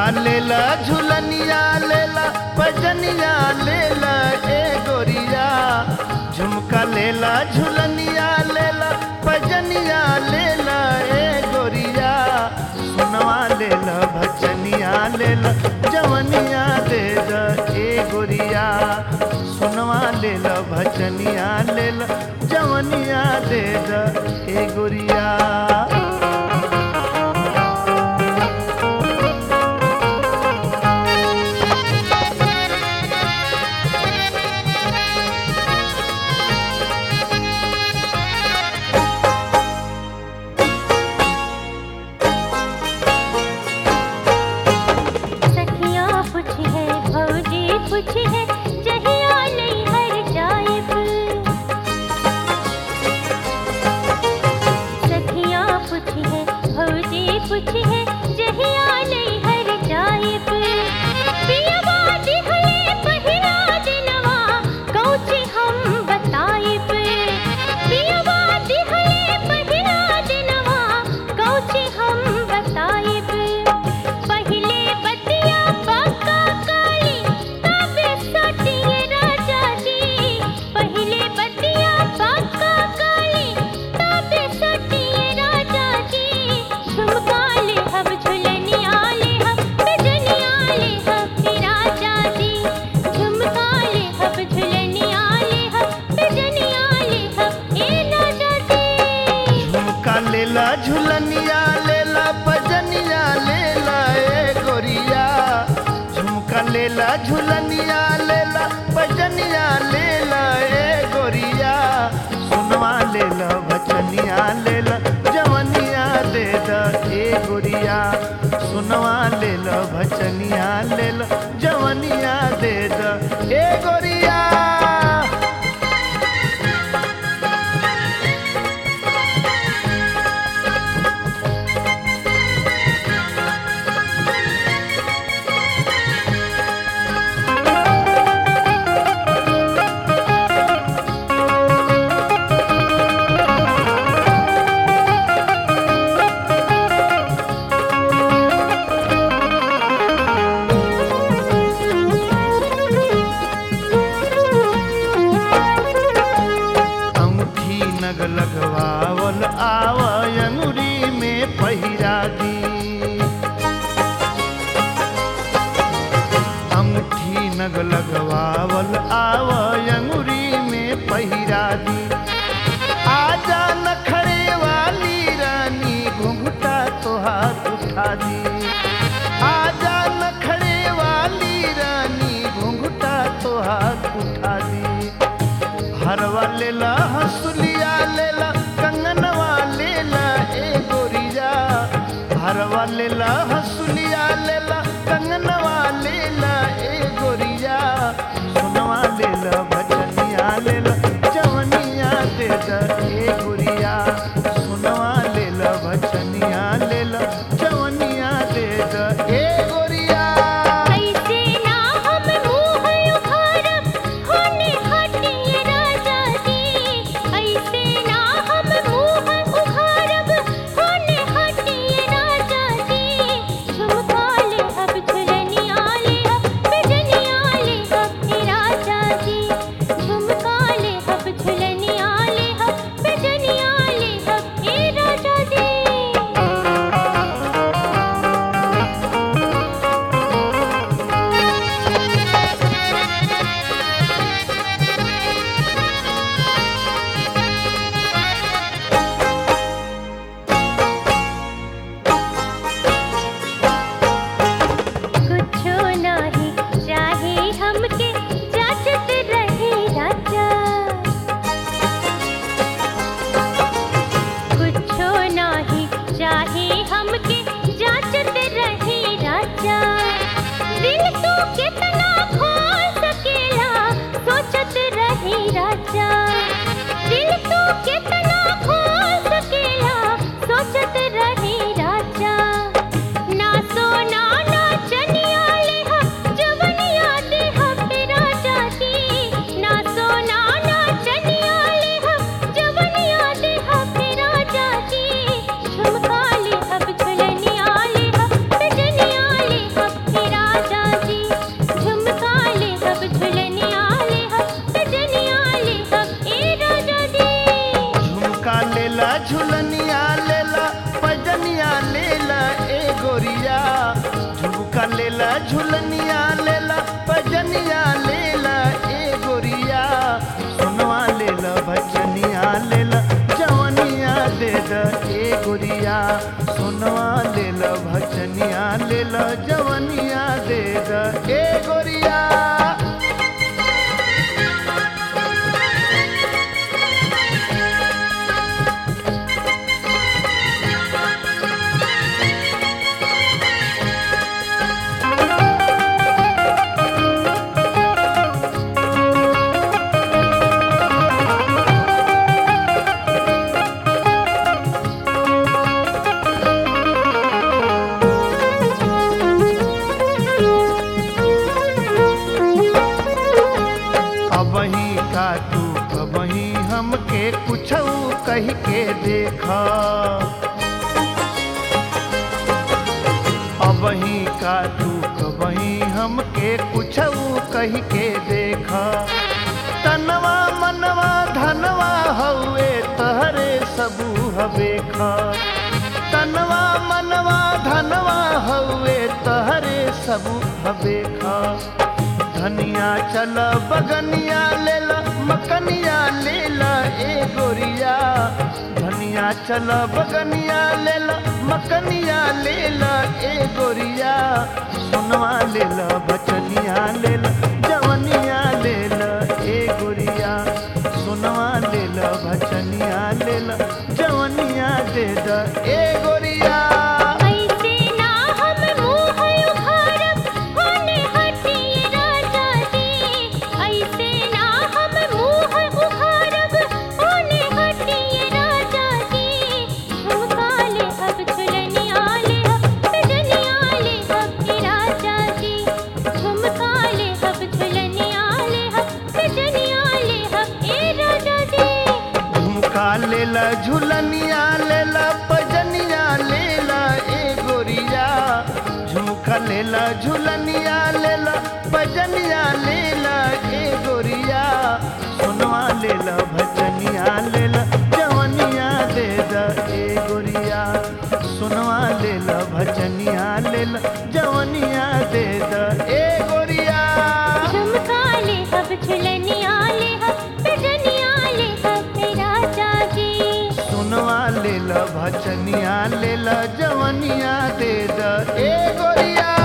लेला झुलनिया लेला पजनिया लेला ए गोरिया झुमका लेला झुलनिया लेला पजनिया लेला ए गोरिया सुनवा लेला भजनिया लेला जवनिया दे द ए गोरिया सुनवा लेला भजनिया लेला जवनिया दे द ए गोरिया सखिया पूछी है भौजी पूछी है जहिया नहीं हर जाइब सखिया पूछी है भौजी पूछी है जहिया नहीं हर जाइब पियवा दिहले पहिला दिनवा कौची हम बताइब पियवा दिहले पहिला दिनवा कौची हम बताइब पहिले बतिया बाका काली तबे सटिए राजा जी पहिले बतिया बाका काली तबे सटिए राजा जी झुमका ले हम झुलनिया ले हम बिजनिया ले हम हे राजा जी झुमका ले हम झुलनिया ले हम बिजनिया ले हम ए राजा जी झुमका लेला झुलनिया लेला पजनिया लेला ए गोरिया झुमका लेला झुलनिया लेला पजनिया लेला ए गोरिया सुनवा लेला बचनिया लेला जवनिया दे द ए गोरिया सुनवा लेला भचनिया लेला जवनिया दे द ए गोरिया अंगूठी नग लगवावल आव अंगुरी में पहिरा दी अंगूठी नग लगवावल आव अंगुरी में पहिरा दी आजा नखरे वाली रानी घुंघटा तो हाथ उठा दी आजा नखरे वाली रानी घुंघटा तो हाथ उठा दी हरवा लेला हंसुलिया लेला कंगनवा लेला ए गोरिया हरवा लेला हंसुलिया लेला कंगनवा लेला ए गोरिया सुनवा लेला भजनिया लेला जवनिया दे द ए गोरिया सुनवा लेला भजनिया लेला जवनिया दे द ए गोरिया ऐसे ना हम मुँह उघारब, होने हटिए राजा जी। ऐसे ना हम मुँह उघारब, होने हटिए राजा जी। झुमका ले अब झुलनिया ले अब बिजनिया ले अब हे राजा जी। झुमका ले अब झुलनिया ले अब बिजनिया ले अब हे राजा जी। कुछो नाही चाहे हमके जाचत रहे राजा कुछो नाही चाहे हमके जाचत रहे राजा दिल तो कितना खोल सकेला सोचत रहे राजा दिल तो कितना खोल सकेला सोचत रहे राजा ना सोना ना चनिया ले हम जवनिया दे हम हे राजा जी ना सोना ना चनिया ले हम जवनिया दे हम हे राजा जी झुमका ले हम झुलनिया ले हम बिजनिया ले हम लेला झुलनिया लेला पजनिया लेला ए गोरिया सुनवा लेला भजनिया लेला जवनिया दे द ए गोरिया सुनवा लेला भजनिया लेला जवनिया दे द ए गोरिया अबही का तू कबही हमके कुछ कह के देखा अबही का तू कबही हमके कुछ कह के देखा तनवा मनवा धनवा हवे तहरे सबू हवेखा तनवा मनवा धनवा हवे तहरे सबू हवेखा धनिया चल बगनिया लेला मकनिया लेला ए गोरिया धनिया चल बगनिया लेला मकनिया लेला ए गोरिया सुनवा लेला बचनिया लेला जवनिया लेला ए गोरिया सुनवा लेला भचनिया लेला जवनिया दे द ए गोरिया ऐसे ना हम मुँह उघारब होने हटिए राजा जी ऐसे ना हम मुँह उघारब होने हटिए राजा जी झुमका ले अब झुलनिया ले अब सजनिया ले अब के राजा जी झुमका ले अब झुलनिया ले अब सजनिया ले अब ए राजा जी झुमका लेला झुलनिया लेला पजनिया लेला ए गोरिया झुमका लेला झुलनिया लेला पजनिया लेला ए गोरिया सुनवा लेला भजनिया लेला जवनिया दे द ए गोरिया सुनवा लेला भजनिया लेला जवनिया दे द ए गोरिया झुमका ले अब झुलनिया ले अब सजनिया ले अब हे राजा जी सुनवा लेला भचनिया लेला जवनिया दे द ए गोरिया